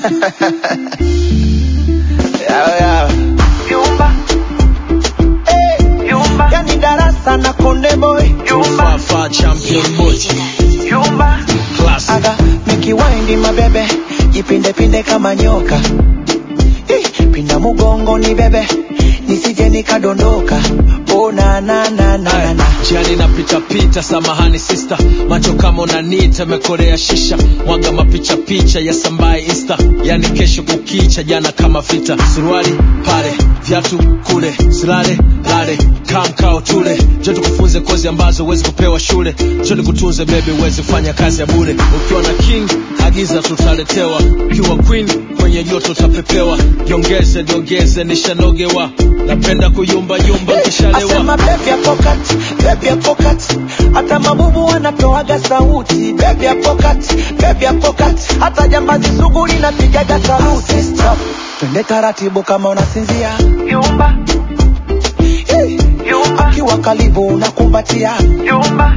Yao, yao. Yumba. Eh, Yumba. yani darasa na konde boy Yumba. Fafa champion boy Yumba. class aga mikiwaindi mabebe jipindepinde kama nyoka Eh, pinda mugongo ni bebe nisije nikadondoka oh, na, na, na, na, na, na. jiani napita pita samahani sister macho kama unanita mekorea shisha mwaga mapicha picha ya sambaye insta yani kesho kukicha jana kama vita suruali pale viatu kule silale lale kamkao tule jo tukufunze kozi ambazo huwezi kupewa shule jo nikutunze bebi huwezi kufanya kazi ya bure ukiwa na king agiza tutaletewa ukiwa queen kwenye joto utapepewa jiongeze jiongeze nishanogewa napenda kuyumbayumba nkishalewa asema bebi ya pokat bebi ya pokat hata mabubu wanatoaga sauti bebi ya pokat bebi ya pokat hata jambazi sugu linapigaga sauti Stop. twende taratibu kama unasinzia Yumba. Eh, Yumba. akiwa karibu unakumbatia Yumba.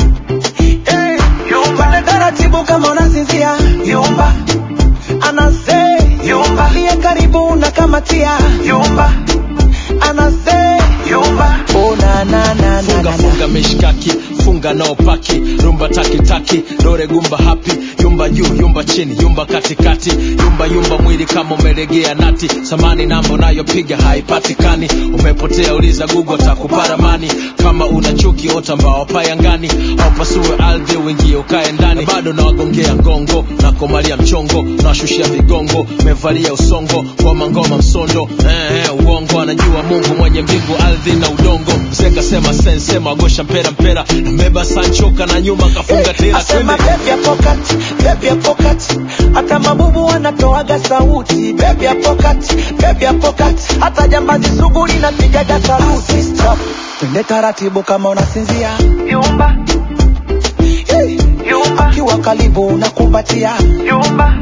Eh, Yumba. twende taratibu kama unasinzia Yumba. anase Yumba. aliye karibu unakamatia Yumba. anase Yumba. oh, na, na, na, na, funga na, na. funga mishkaki funga nao paki rumba takitaki dore gumba hapi yumba juu yumba chini yumba katikati yumba yumba mwili kama umelegea nati samani namba unayopiga haipatikani umepotea uliza gugu takuparamani kama una chuki ota mbao payangani au pasue ardhi uingie ukae ndani bado nawagongea ngongo na komalia mchongo nawashushia vigongo mevalia usongo ngoma ngoma msondo eh, eh, uongo anajua mungu mwenye mbingu ardhi na udongo mzenga sema sensema agosha mpera mpera nambeba sanchoka na nyuma kafunga tela asema twende bebi ya pokat bebi ya pokat hata mabubu wanatoaga sauti bebi ya pokat bebi ya pokat hata jambazi sugu linapigaga saluti Stop. twende taratibu kama unasinzia Yumba. Eh, Yumba. akiwa karibu unakumbatia Yumba.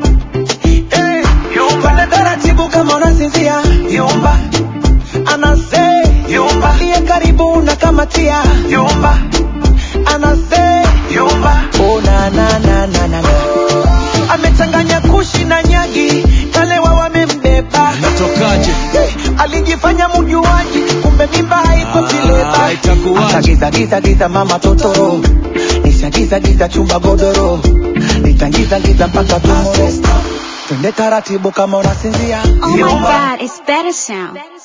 Eh, twende taratibu kama unasinzia Yumba. anase Yumba. aliye karibu unakamatia Yumba. anase Yumba. Oh, na, na, na, na, na, na. amechanganya kushi na nyagi kalewa wamembeba natokaje hey, alijifanya mjuaji kumbe mimba haiko Ah, vileba itakuwaje? Atagiza giza giza mama totoro nishagiza giza chumba godoro nitangiza giza mpaka tumoro twende taratibu kama unasinzia Oh my Yumba. god, it's better sound.